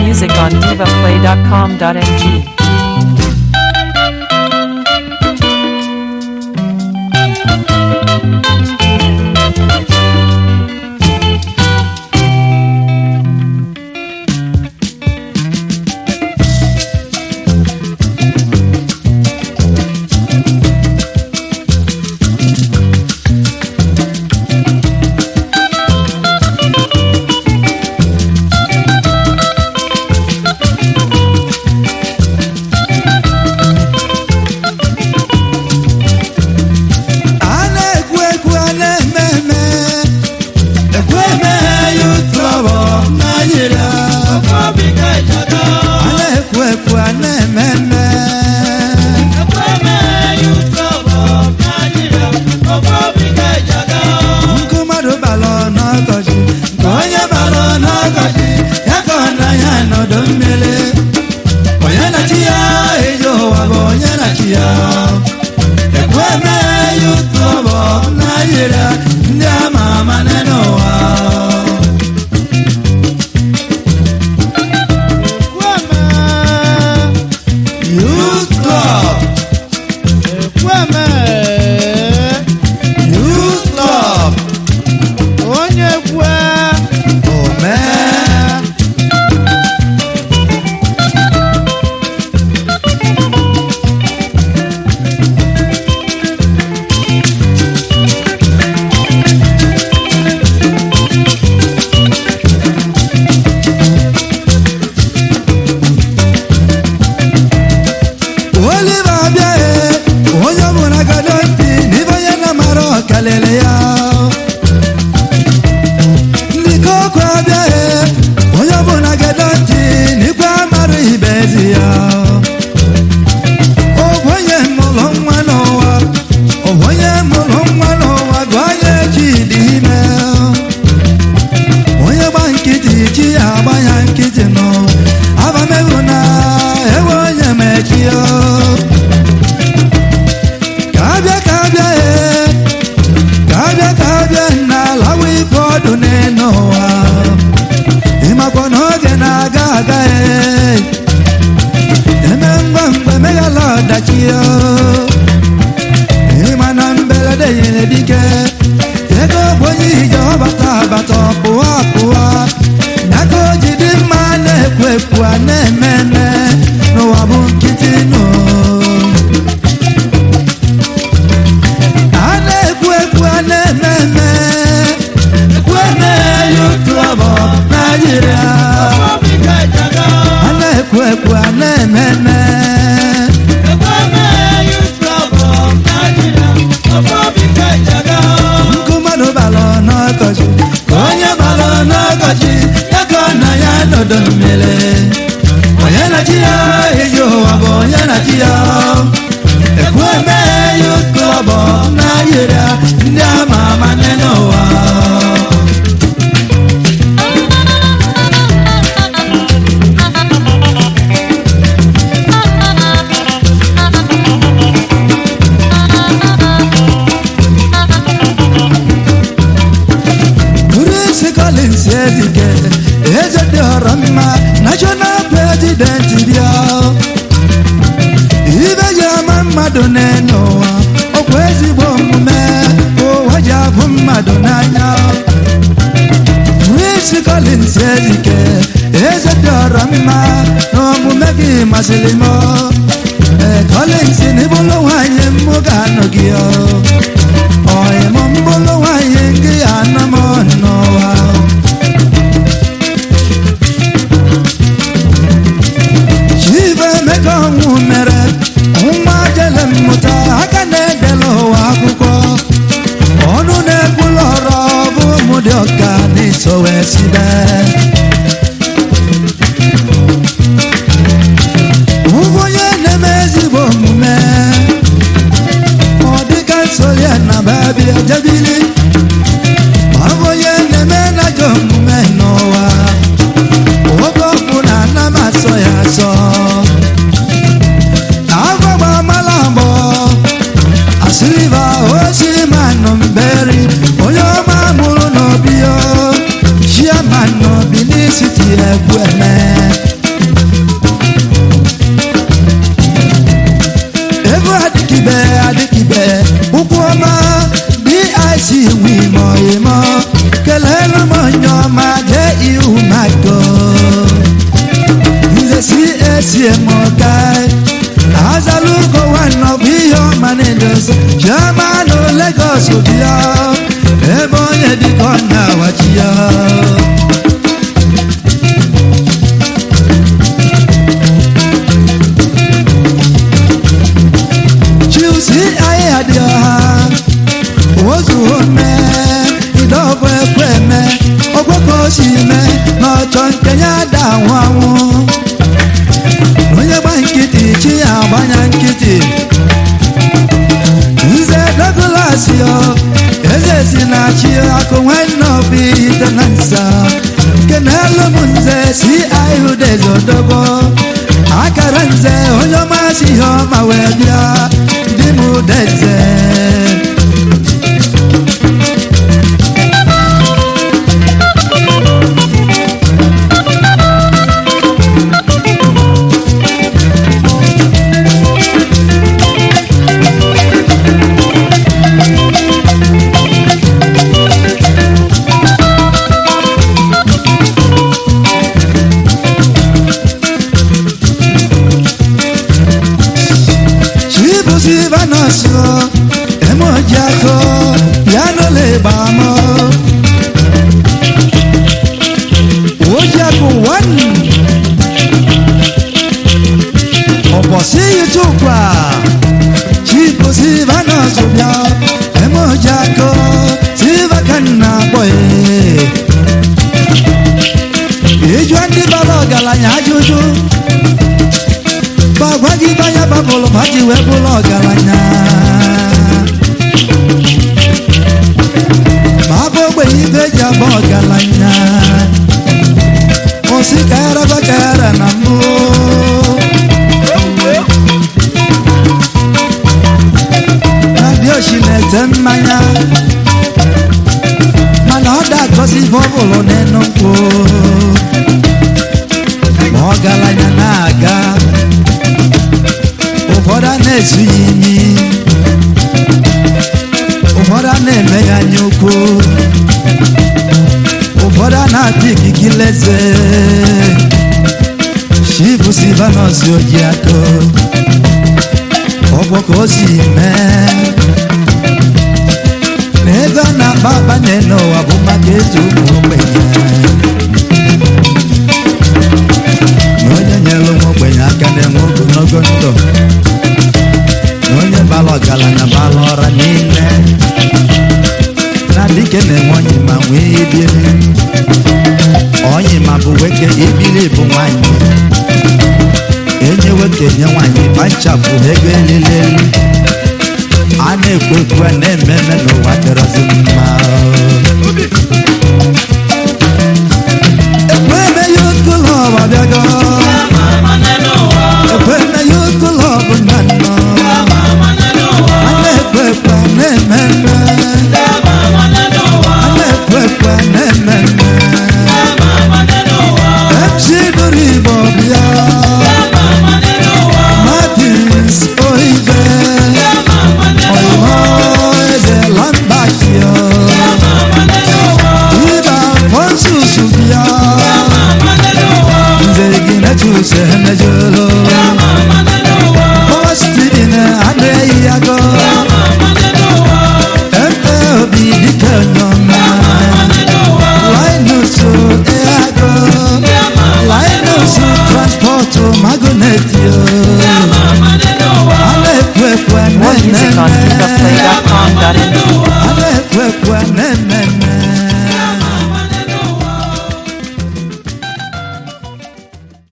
music on divaplay.com.ng. a na-ekwu ekwu a na-eme eme ekwu eme youth club of Nigeria a na-ekwu ekwu a na-eme eme nkụ mmadụ bara n'ọkọchị nke onye bara n'ọkọchị ya ka ọ na ya nọdụ mmiri onye na-achị ya eji ụwa bụ onye na-achị ya ekwu eme youth club of Nigeria ndị ama ama n'ụwa youth club youth club onye kwe omee Oliver abịaghị onye ọbụla gado ntị n'ibe onye na-amara ọkalịlị ya ndị koko abịaghị onye ọbụla gado ntị n'ikwe amara ibe ezi ya ogwenye mụrụ nwa n'ụwa ogwenye mụrụ nwa n'ụwa gụ onye ji dị ime onye gba nkịtị chi ya agba ya nkịtị nọ abamehu na ewe onye mechio ka abịa ka abịa ee ka abịa ka abịa n'ala ibe ọdụ n'elu ụwa ịmakwa n'oge na-aga aga ee eme ngwa ngwa emeghala ọdachi o ịma na mberede nyere dike ego bụ onye ije ọbata abata pụwa pụwa n'aka o ji dị mma na-ekwu ekwu a na-eme eme n'ụwa bụ nkịtị nụ a na-ekwu ekwu a na-eme eme ekwu eme youth club of Nigeria a na-ekwu ekwu a na-eme eme nkụ mmadụ bara n'ọkọchị ka onye bara n'ọkọchị ya ka ọ na ya nọdụ mmiri onye na-achị ya iji ụwa bụ onye na-achị ya ekwu eme youth club of Nigeria ndị ama ama n'ụwa Prince Collins Ezike eze dị ọrọ mma national president bịa ibe ji ama mmadụ n'elu ụwa ọkwa ezigbo omume ụwa ji abụ mmadụ n'anya Prince Collins Ezike eze dị ọrọ mma na omume gị masịrị m ee Collins na ịbụlụ nwanyị mụ ga-anọ gị ọ Oye mo mbolo waye ngi ana mo noa Chive meko nwumere nwa jele mmụta aka na-edela ụwa akwụkwọ ọnụ na-ekwulu ọrụ bụ ụmụ dị ọka n'iso wee sibe ụgwọ onye na-eme ezigbo omume ọ dịka nsoli na babia jebili ọ bụ onye na-eme najọ omume n'ụwa oge ọbụla ana m asọ ya asọ agwagba amala agbọ asịrịba osiri manụ mberi onye ọma mụrụ n'obi o chiamanụ bilisiti egwu eme so bịa ebe onye dịka ọ na-awachi ya chilsi anyị adị ọha ozu ome idọbụ ekwe eme okwekọ si eme na ọchọ nke ya da anwụ anwụ onye gba nkịtị chi ya agbanya nkịtị nze douglas yo eze si na chi akụ nwanne obi ite na nsa nke na-elu m nze si ahụdezodobo akara nze onye ọma si ihe ọma wee bịa di m deze chibuzivanọsụ emojiakọ ya n'ụlọ ịgba mọ ojiakụ wan ọbọsị yutukwa chibuzivanọsụ bịa emojiakọ sivakanna bọye ịjụọ ndị bara ọgaranya ajụjụ gbagwa gị banya babụlụ ma ji wee bụrụ ọgaranya ma abụ ogbenye ibe ji abụ ọgaranya osi ka yaraba ka yara na mbụ adịoshi na-ete mmanya mana ọ da-agọzi ife ọ bụrụ n'enu nkwụ ma ọgaranya na-aga ụfọdụ a na-ezu ya imi ụfọdụ a na-eme ya anya ukwu ụfọdụ a na-ata ikiki leze chifu silvanus ojiako ọgbọ ka o si mee na ego a na-akpa akpanye n'ụwa bụ maka eji ụmụ ogbenye na onye nyere ụmụ ogbenye aka na-enwe ogologo ndụ na onye bara ọgaranya bara ọra niile na dike na-enwe onye ma nwee ibiri onye ma bụ nwoke ibiri bụ nwanyị enye nwoke nye nwanyị banchapụ ego elile elu a na-ekwu ekwu a na-eme eme n'ụwa dịrọzi mma ekwe eme ya okolo ọba bịago ekwe eme ya okolo ọbụ nna nnọ a na-ekwe ekwe a na-eme eme a na-ekwe ekwe a na-eme eme MC nụrụ Igbo bịa Martins Oibe Oyimo Eze Lambakio Iba Fonsus bịa Nze Ginechus Emejolo Mama Steven Adreyi Ago Epe Obi Dike Nyoma Linus Eago Linus Transport Magonetio Ale-kwe-kwe More music on ne-ne-ne. FreedomPlay.com.ng. Ale-kwe-kwe ne-ne-ne.